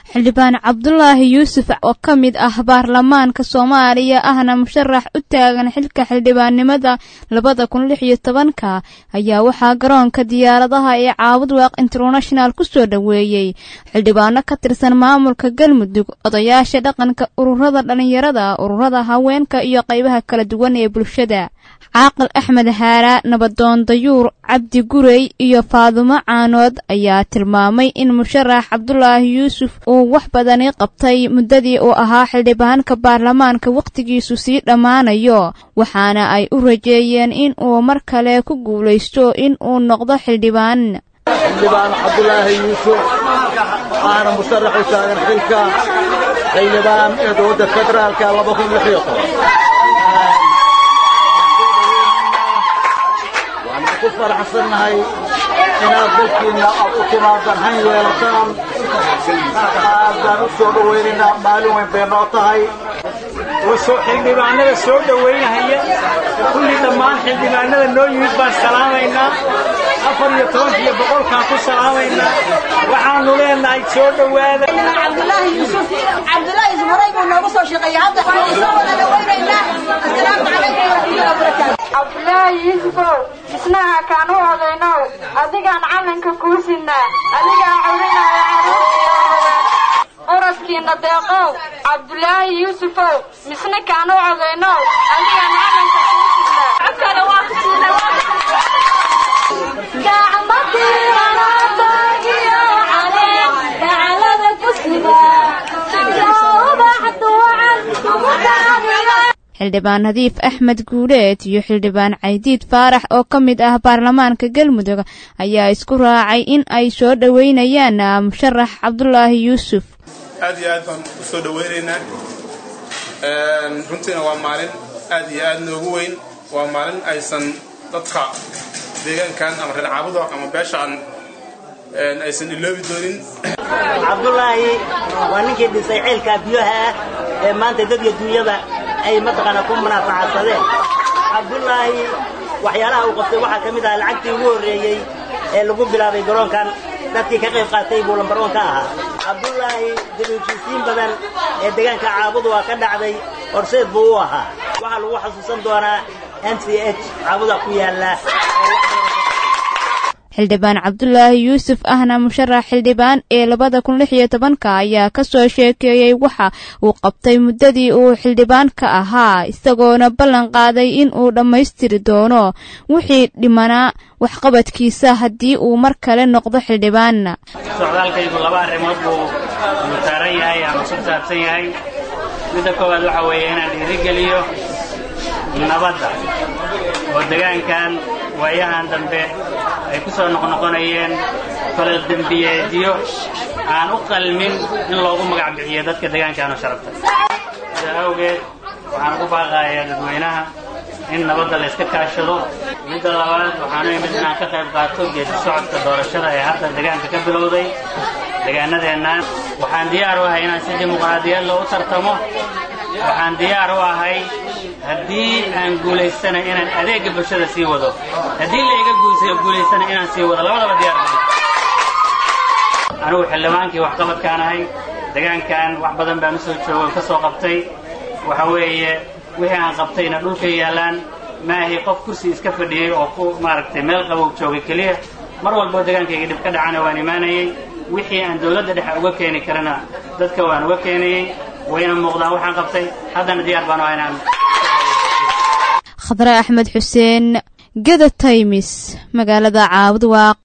xildhibaan cabdulaahi yuusuf oo ka mid ah baarlamaanka soomaaliya ahna musharax u taagan xilka xildhibaannimada labada kun lix iyo tobanka ayaa waxaa garoonka diyaaradaha ee caabud waaq international ku soo dhoweeyey xildhibaano ka tirsan maamulka galmudug odayaasha dhaqanka ururada dhallinyarada ururada haweenka iyo qaybaha kala duwan ee bulshada caaqil axmed haara nabadoon dayuur cabdi gurey iyo faadumo caanood ayaa tilmaamay in musharax cabdulaahi yuusuf uu wax badani qabtay muddadii uu ahaa xildhibaanka baarlamaanka wakhtigiisu sii dhammaanayo waxaana ay u rajeeyeen in uu mar kale ku guulaysto in uu noqdo xildhibaan xildhibaan cabdulaahi yuusuf aana musharax u taagan xilka xildhibaan ee dowladda federaalka laba kun lix iyo toban waxaan ku faraxsannahay inaad dalkiinna aad u timaadaan han yeelataan aad baan u soo dhowaynaynaa maalin weyn bay noo tahay xildhibaanada soo dhowaynahaya kulli dhammaan xildhibaanada noo yimid baan salaamaynaa afar iyo tobankiiyo boqolkaan ku salaamaynaa waxaanu leenahay soo dhowaada cabdulaahi yuusuf cabdulaahi yuusuf horay buu noogu soo shaqeeyey hadda waxaan soo wada dhawaynaynaa assalaamu calaykum waraxmatullahi wabarakaatu cabdulaahi yuusufow isnaha kaan u odaynow adigaan calanka kuu sinaa adigaa cawrinaya caruurtiiyo uradkiina deeqow cabdulaahi yuusufow misna kaan u odaynow adigaan calanka kuu sinaa xildhibaan nadiif axmed guuleed iyo xildhibaan caydiid faarax oo ka mid ah baarlamaanka galmudug ayaa isku raacay in ay soo dhoweynayaan musharax cabdulaahi yuusuf aad iyo aad baan u soo dhowaynaynaa runtiina waa maalin aad iyo aad noogu weyn waa maalin aysan dadka deegaankan ama reer caabudo ama beeshaan aysan iloobi doonin cabdulaahi waa ninkii dhisay ceelkaa biyaha ah ee maanta dadka duunyada ay mataqaana ku munaafacadsadeen cabdulaahi waxyaalaha uu qabtay waxaa ka mid ah lacagtii ugu horreeyey ee lagu bilaabay garoonkan dadkii ka qayb qaatay buu lambaroon ka ahaa cabdulaahi daliilkiisiin badan ee deegaanka caabudu waa ka dhacday horseed buu u ahaa waxaa lagu xasuusan doonaa m c h caabuda ku yaalla xildhibaan cabdulaahi yuusuf ahna musharax xildhibaan ee labada kun lix iyo tobanka ayaa ka soo sheekeeyey waxa uu qabtay muddadii uu xildhibaanka ahaa isagoona ballan qaaday in uu dhammaystiri doono wixii dhimanaa waxqabadkiisa haddii uu mar kale noqdo xildhibaan socdaalkaygu laba arrimood buu mutaaran yahay ama ku saabsan yahay midda koowaad waxa weeye inaan dhiirigeliyo nabadda oo degaankan waayahan dambe ay ku soo noqnoqonayeen falal dembiyeedyo aan u qalmin in loogu magac bixiyo dadka degaankaanu sharafta sidaa awgeed waxaan ugu baaqayaa dadweynaha in nabadda layska kaashado midda labaad waxaanu imid inaan ka qayb qaato geedi socodka doorashada ee hadda degaanka ka bilowday degaanadeennan waxaan diyaar u ahay inaan si dimuqraadiyad loo u tartamo waxaan diyaar u ahay haddii aan guulaystana inaan adeegga bulshada sii wado haddii layga guulaystana inaan sii wado labadaba diyaar anigu xildhibaankii waxqabadkaan ahay degaankan wax badan baan u soo joogo ka soo qabtay waxa weeye wixii aan qabtayna dhulka yaallaan maahi qof kursi iska fadhiyey oo ku maaragtay meel qabow joogay keliya mar walboo degaankayga dhib ka dhacana waan imaanayey wixii aan dawladda dhexe uga keeni karana dadka waan uga keenayey wayna muuqdaan waxaan qabtay haddana diyaar baan u inaan khadre axmed xuseen geda taymis magaalada caabud waaq